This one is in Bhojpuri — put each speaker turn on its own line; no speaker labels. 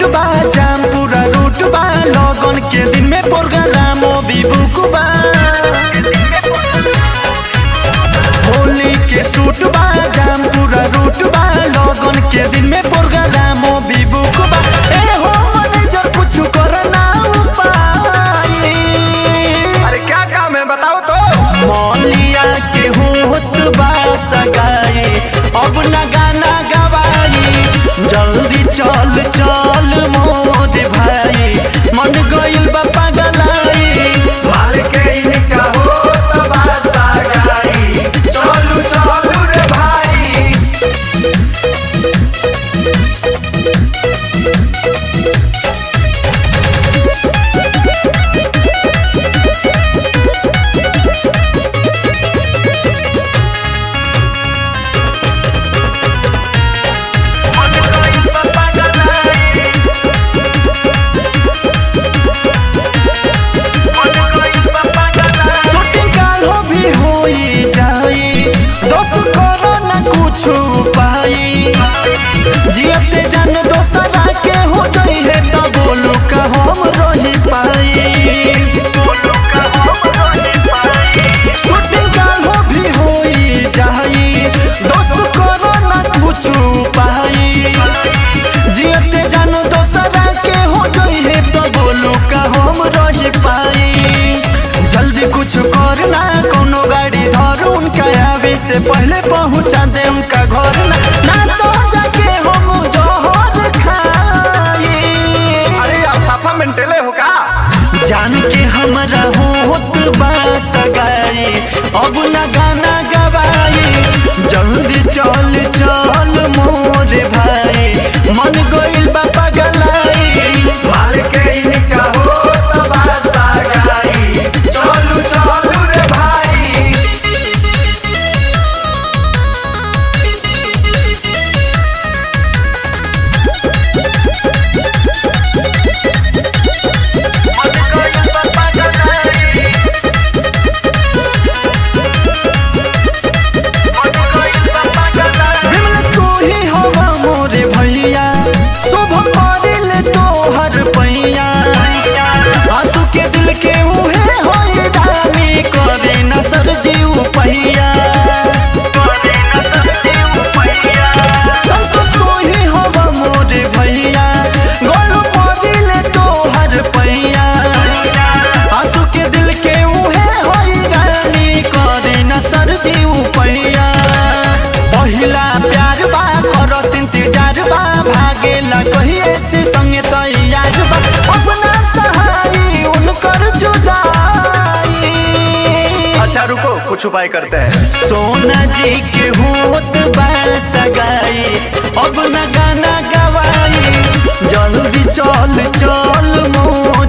बा जाम पूरा रूट बा लगन के दिन में प्रोग्राम भी बुक बा होली के सूट बा जाम पूरा रूट बा लगन के दिन में प्रोग्राम भी बुक बा ए हो मैनेजर कुछ करना उपाय
अरे क्या काम है बताओ तो
मौलिया के होत बा सगाई अब न गाना गवाई जल्दी चल चल मोर भाई मन गइल बा पगलाई
माल के इनका हो तबासा गाई चलू चलू रे भाई
शूटिंग कालो भी होई जाई दोस्त करो ना कुछ पाई जियते जान दोसरा के हो गई है तो बोलू का हम रही पाई शूटिंग कालो भी होई जाई दोस्त करो ना कुछ पाई जियते जानो दोसरा के हो गई है तो बोलू का हम रही पाई जल्दी कुछ करना कोनो गाड़ी धर उनका आवे से पहले पहुंचा दे उनका घर ना, ना तो जाके हम जोहर खाई
अरे आप साफा मेंटेले हो का
जान के हमरा होत बा सगाई अब न गाना गवाई जल्दी चल चल मोरे भाई मन गइल बा पगलाई
माल के इनका हो तबासा गाई चलू चलू रे भाई
विमलेश तू ही हवा मोरे भैया शुभ करिल तोहर पैया आंसू के दिल के उहे होई रानी करे न सर जीव पहिया संतोष तू ही हवा मोरे भैया गोलू करिल तोहर पैया आंसू के दिल के उहे होई रानी करे न सर जीव पहिया पहिला प्यार बा करत इंतजार बा भागेला कहिए से संगे तैयार बा अपना सहाई उनकर जुदाई
अच्छा रुको कुछ उपाय करते हैं
सोना जी के होत बा सगाई अब न गाना गवाई जल्दी चल चल मोर